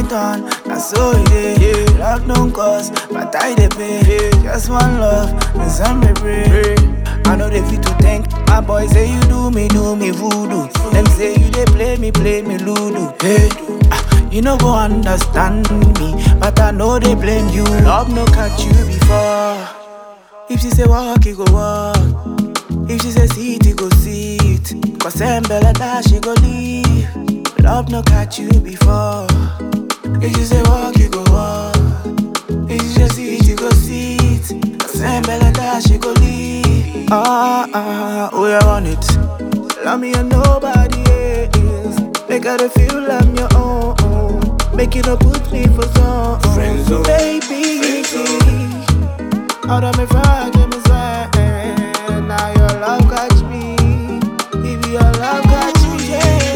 turn, na so it is. Love don't cost, but I dey pay. Just one love, and some me pray. I know they fit to think. My boy say you do me, do me voodoo. Them say you they play me, play me ludo. Hey, ah, you no go understand me, but I know they blame you. Love no catch you before. If she say walk, you go walk. If she say sit, you go sit. Cause them bella that she go leave. Love no catch you before. If she say walk, you go walk. If she say sit, you go sit. Cause them bella that she go leave. Ah, ah, oh, you want it. Love me and nobody else. Make her feel I'm your own. Make it up put me for some. Friend zone. Baby, out of me friend, me swear. Now your love catch me. If your love catch me,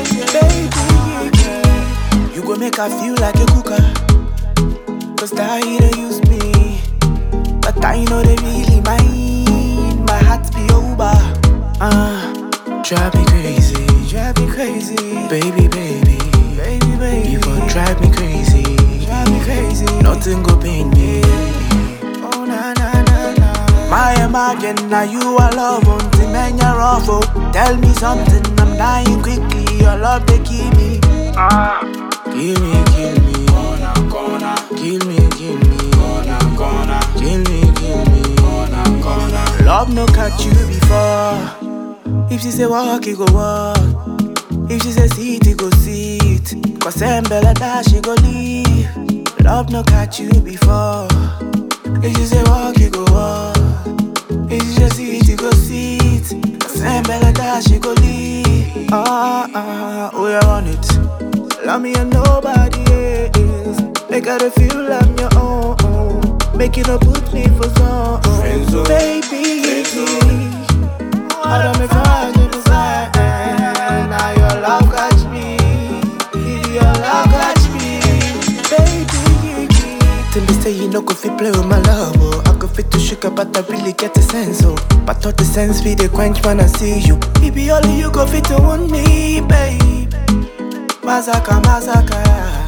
baby, you go make her feel like a cooker. Cause that they use me. But I know they really mind. My heart be over. Uh, drive me crazy. Drive me crazy. Baby, baby. Baby, baby. You gon' drive me crazy. Drive me crazy. Nothing go pain me. Oh, na, na, na, na. My imagine now you are love until men you're awful. Tell me something, I'm dying quickly. Your love they kill me. Kill me, kill me. Corner, corner, Kill me, kill me. corner, corner, Kill me, kill me. corner, corner. Love no catch you before. If she say walk, you go walk. If she say sit, you go sit. Cause them bella that she go leave. Love no catch you before. If she say walk, you go walk. If she say sit, you go sit. Cause them bella that she go leave. Ah, ah, oh, you want it. Love me and nobody else. Make her feel I'm your own. Make it up put me for some. Friend zone. Baby, I don't make fun of the side. Now your love catch me. Your love catch me. Baby, Tell me say you no go fit play with my love, oh. I go fit to sugar, but I really get the sense, oh. But all the sense be the quench when I see you. Baby, only you go fit to want me, babe. Mazaka, mazaka, yeah.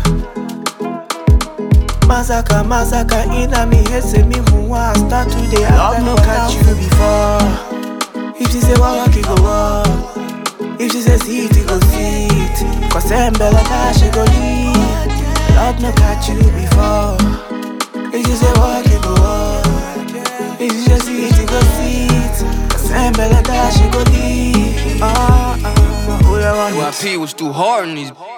Mazaka, mazaka, ina mi head say me who want start today. Love no catch you before. If she say walk, you go walk. If she say sit, you go sit. Cause them bella that she go leave. Love no catch you before. If she say walk, you go walk. If she say sit, you go sit. Cause them bella that she go leave. Ah, ah, oh, yeah, want it. UIP was too hard on these.